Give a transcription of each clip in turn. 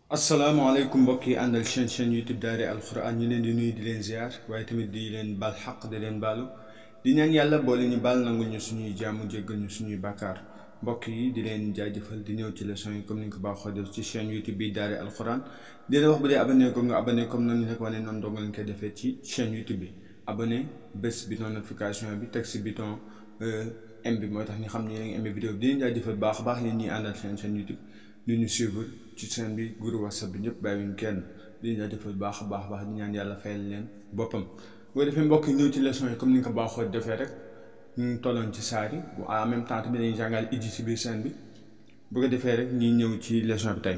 asalaamaaleykum mbokk yi àndal chaîne chaîne youtube daare alxuraan ñu leen di nuyu di leen ziar waaye tamit di leen baal xaq di leen baalu di ñaan yàlla boole ñu baal nangul ñu suñuy jàmm jéggal ñu suñuy bàkkaar mbokk yi di leen jaajëfal di ñëw ci leçon yi comme ni nga ko baaxoo def ci chaîne youtube bi daare alxuraan di leen wax bu dee abonné ko nga abonné comme noonu rek wane noonu dong lañ koy defee ci chaîne youtube bi abonné bés bouton notification bi teg si bouton m bi mooy tax ñu xam ne yéen a ngi aimé vidéo bi di leen jaajëfal baax a baax yéen ñiy àndal chaîne chaîne youtube li ñu suivre ci chaîne bi groupe whatsapp bi ñëpp bàyyiwuñ kenn di jaajëfal baax a baax baax di ñaan yàlla fayal leen boppam boo defee mbokk yi ñëw ci leçon yi comme ni nga ko baaxoo defee rek ñu tolloon ci saar yi en même temps tamit dañuy jàngal iji si biir chaîne bi bu ko defee rek ñuy ñëw ci leçon bi tey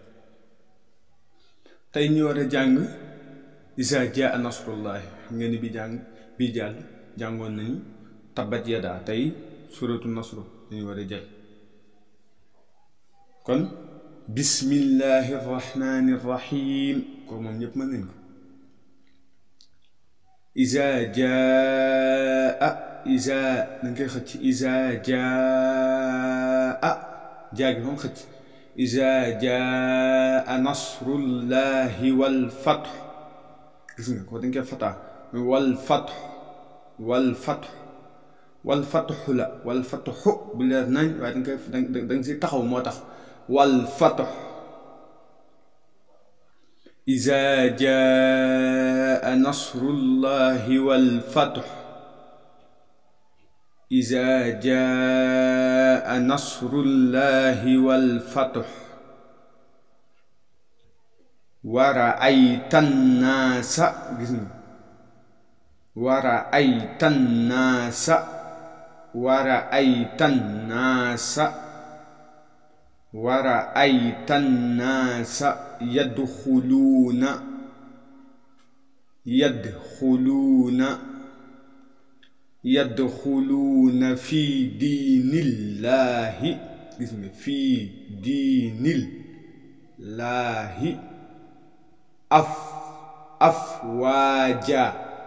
tey ñu war a jàng isa jaa nasrullahi ngeen ni bi jàng bii jàll jàngoon nañu tabbat yadaa tey suratu nasru dañu war a jël kon bismillahi rahmani rahim kooku moom ñëpp mën nañ ko isa jaa isa dañ koy xëcc isa jaa jaa gi moom xëcc isa jaa nasrullahi wal fath gis nga ko dañ koy fataa wal fath wal fath wal fatxu la wal fatxu bu leer nañ waaye dañ koy da nga si taxaw moo tax wal fatx iza jaa nasrullahi wal fatx iza jaa nasrullahi wal fatx wa raayta nnaasa gis nga wa raayta nnaasa wa raayta nnaasa wa raayta nnaasa yadxuluuna yadxuluuna yadxuluuna fi diinillaahi gis nga fi diinillaahi af afwaaja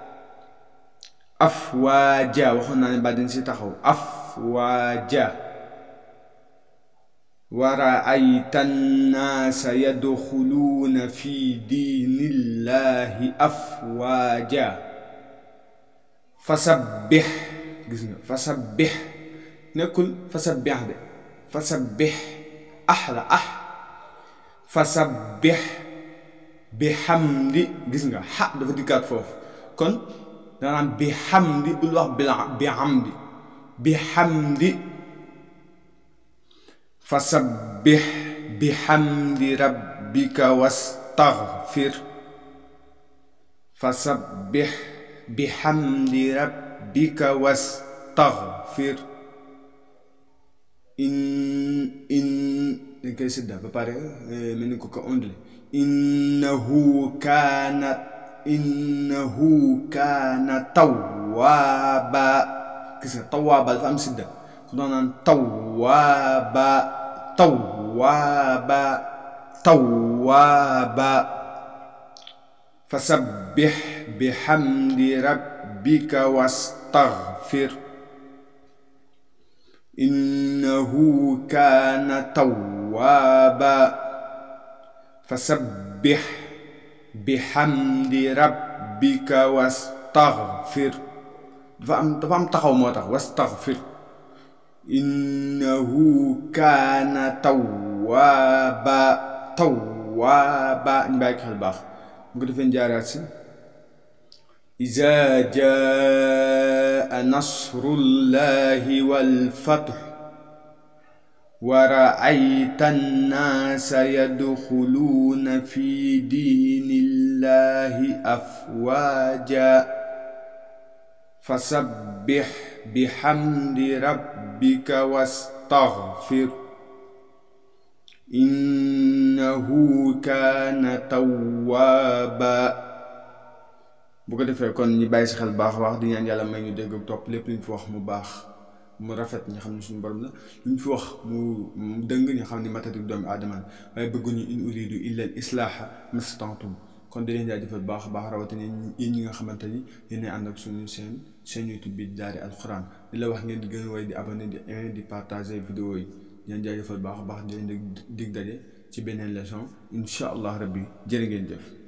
afwaaja waxoon naa ne ba dañ si taxaw afwaaja wa raayta nnaasa yadxuluuna fi diinillaahi afwaaja fasabbix gis nga fasabbix nekkul fasabbix de fasabbix ax la ax fasabbix bi xamdi gis nga xa dafa dikkaat foofu kon danaan bi xamdi bul wax bi xamdi bi xamdi fasabbix bi xamdi rabbika wastaxfir fasabbix bi xamdi rabbika wastaxfir in in dañ koy sidda ba pare mel ni ko ko ondle innahu kaana innahu kaana tawwaaba gis nga tawwaaba dafa am sidda ku doon naan tawwaaba tawwaaba tawwaaba fasabbix bixamdi rabbika wastaxfir innahu kaana tawwaaba fasabbix bixamdi rabbika wastaxfir dafa am dafa am taxaw moo tax wastaxfir innahu kaana tawwaaba tawwaaba ñu bàyyi ko xel baax bu ko defee jaaraat si iza jaa nasrullahi wal fath wa raayta nnaasa yadxuluuna fi diinillahi afwaaja fasabbix bixamdi rabbika wastaxfir innahu kaana tawwaaba bu ko defee kon ñu bàyyi si xel baax a baax di ñaan yàlla may ñu dégg ak topp lépp lu ñu fi wax mu baax mu rafet ñu xam ne suñu borom la lu ñu fi wax mu dëng ñu xam ne matatik doomu aadama waaye bëgguñu in uridu illa al islaaha mastantum kon di leen jaajëfal baax a baax rawatina yéen ñi nga xamante ni yéen ànd ak suñu seen chaîne YouTube bi daari alxuraan di la wax ngeen di gën a way di abonné di aimer di partager vidéo yi di leen jaajëfal baax a baax di leen dig daje ci beneen leçon incha allah rabbi jërë ngeen jëf